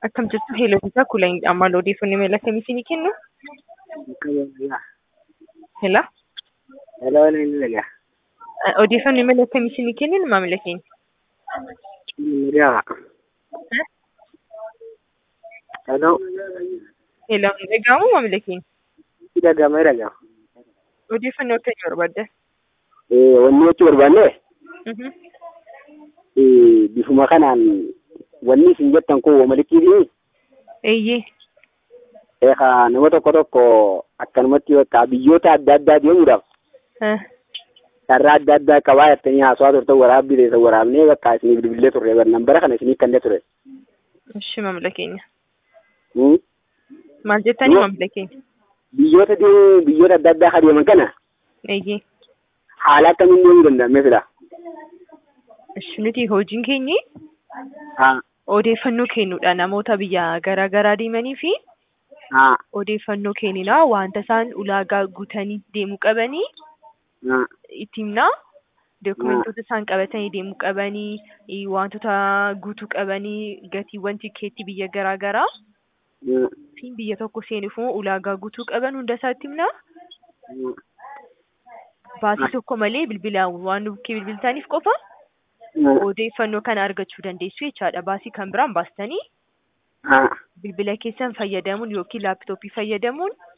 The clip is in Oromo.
Akkam jirtu Heeloofisaa Kuulanidha. Maal odeeffannoo mail akkamii isinii kennu? Hello? Hello, Nilila. Odeeffannoo mail akkamii isinii kennin maamila keenya? Nilila. Hello. Hello, dhaga'amu maamila keenya? Dhagama dhagama. Odeeffannoo akkamii barbaadda? Wanni jechuu barbaanne Mhm. bifuma kanaan wanni isin jettan kun wamalikiifi Eeyyee. eegaa nama tokko tokko akkanumatti bakka biyyoota adda addaa deemuudhaaf Ah, carraa adda addaa qabaa jettanii haasawaa turtan waraabbii ta'e waraabnee bakka isiniif bilbilee turre barnan bara kana isinii kannee ture. Ishi maamila keenya. Hmm? Maal jettanii Yoo- maamila keenya? Biyyoota deemuu biyyoota adda addaa kan deeman kana Eeyyee. haala akkamiin deemuu danda'amee fila. Ishi nuti hojiin keenyi Haa odeeffannoo kennuudha namoota biyya garaa garaa deemanii fi haa odeeffannoo kennina wanta isaan ulaagaa guutanii deemuu qabanii haa itti himna. Dokumentoota isaan qabatanii deemuu qabanii, eh, wantoota guutuu qabanii, gatiiwwan tikeetii biyya garaa garaa haa fi biyya tokko seenuuf immoo ulaagaa guutuu qaban hunda isaatti himna. haa. Baasii tokko malee bilbilaan waan bukkee bilbiltaniif qofa odeeffannoo kana argachuu dandeessu jechaadha. Baasii kan biraan baastanii haa bilbila keessan fayyadamuun yookiin laaptooppii fayyadamuun